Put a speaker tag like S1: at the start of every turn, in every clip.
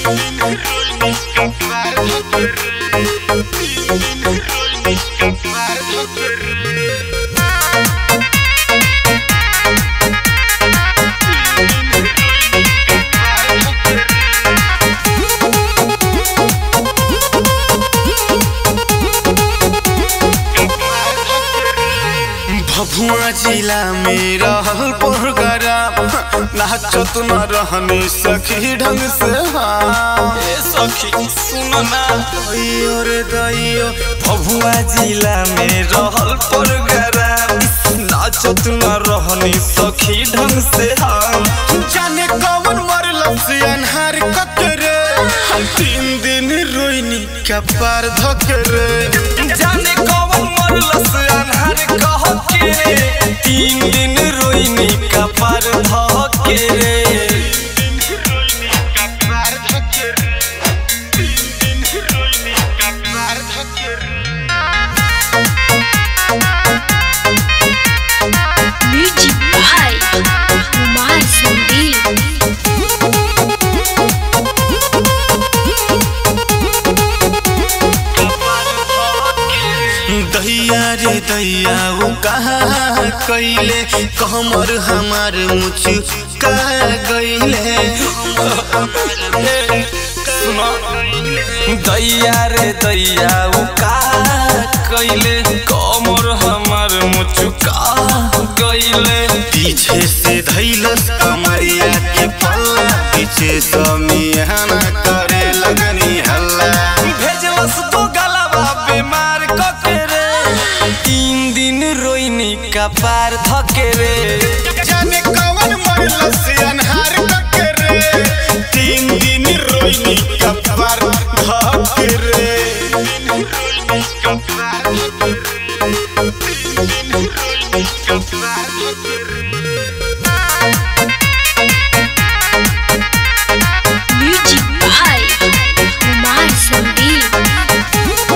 S1: भभुआ जिला में रहल प्रोग्राम नाचत न रहने सखी ढंग से हाँ
S2: ए सखी सुन ना
S1: दैयो रे दैयो
S2: भभुआ जिला में रहल प्रोग्राम नाचत न रहनी सखी ढंग से हम
S1: जाने कौन मरल से अनहार कतरे हम तीन दिन रोइनी क्या पार धकरे
S2: जाने कौन मरल से अनहार कह के रे तीन दिन रोइनी का पार ध के रे
S3: Music by Kumar Sandeep.
S1: दैया रे दैया वो कहा कैले कमर हमार मुछ कहा गईले
S2: सुनो दैया रे दैया उ का कैले कमर हमार मुचुका गईले
S1: पीछे से धैलस कमरिया के पल्ला पीछे समियाना करे लगनी हल्ला
S2: भेजलस तो गलबा बीमार कके रे तीन दिन रोइनी का पार धके रे
S1: जाने कौन मरलस अनहार कके रे तीन दिन रोइनी कपार धके रे
S3: Music by Kumar Sandeep.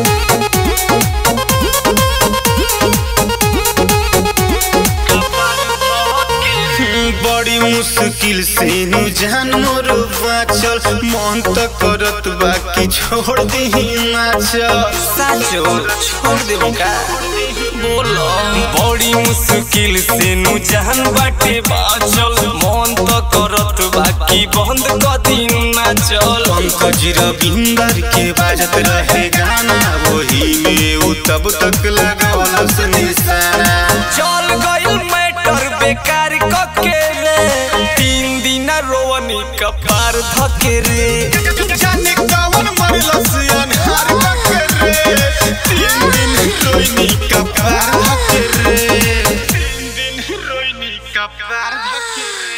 S1: बड़ी मुश्किल से नु जान मोर बाचल मन त करत बाकी छोड़ दी नाचल
S2: साचो छोड़ देबो का बोलो बड़ी मुश्किल से नु जान बाटे बाचल मन तो करत बाकी बंद क दिन ना चल
S1: पंकज रविंदर के बाजत रहे गाना वही में उ तब तक लगौलस निशाना
S2: चल गइल मैटर बेकार कके रे तीन दिन रोवनी कपार धके रे
S1: जाने कौन मरलस अनहार कके रे तीन दिन रोइनी कपार धके रे तीन दिन रोइनी कपार धके रे